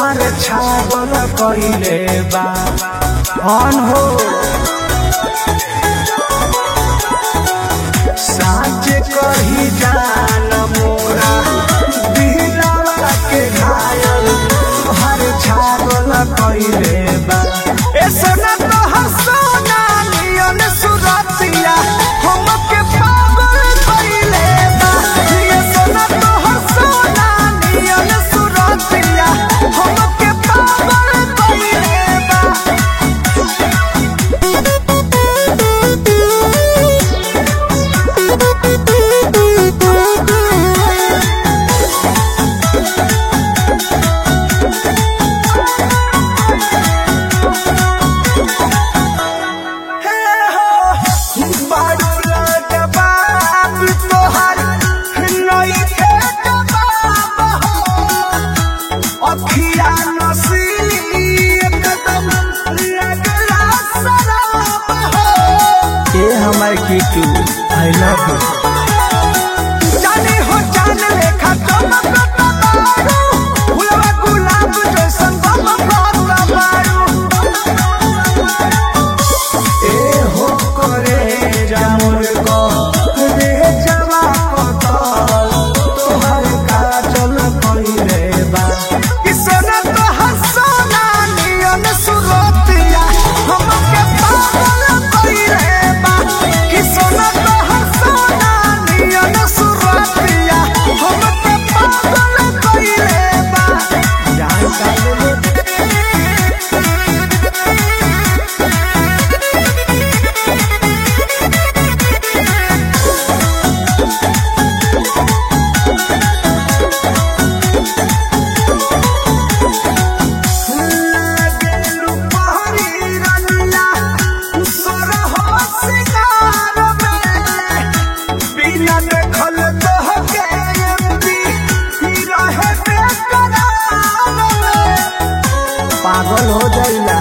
तोहर छागल कइले बा अन हो साँच कही जान मोरा दिलवा के घायल तोहर छागल कइले बा ए सोना तोहर सोना नियन सुरतिया हमके पागल कइले बा ये सोना तोहर सोना नियन सुरतिया हमके पागल कइले बा हमारे कीटू आई लव यू जाने हो जान लेखा चमकता बारू फुलवा गुलाब जैसन चमकता बारू ए हो करे जामुर को रे जवा कतल तोहर काजल कइले बा किसने तो हसना नियन सुरतिया हमके पागल कइले बा किसने तो हसना नियन सुरतिया हमके पागल कइले बा जान का पागल हो जाइला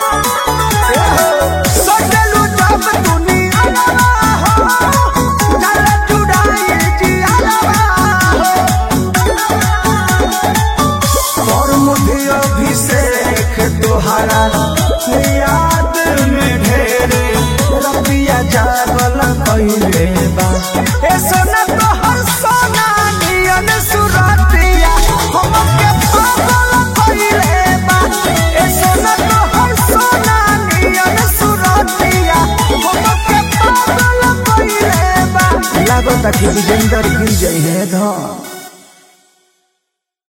सोचलू जब दुनिया हो चल चुड़ाई जिया हो और मुझे अभिषेक तोहरा याद में ढेरे रबिया जागल कइले बा ए सोना तोहर सोना नियन सुरतिया हमके पागल कइले बा ए सोना तोहर सोना नियन सुरतिया हमके पागल कइले बा लागता कि विजेंदर गिर जाई है धन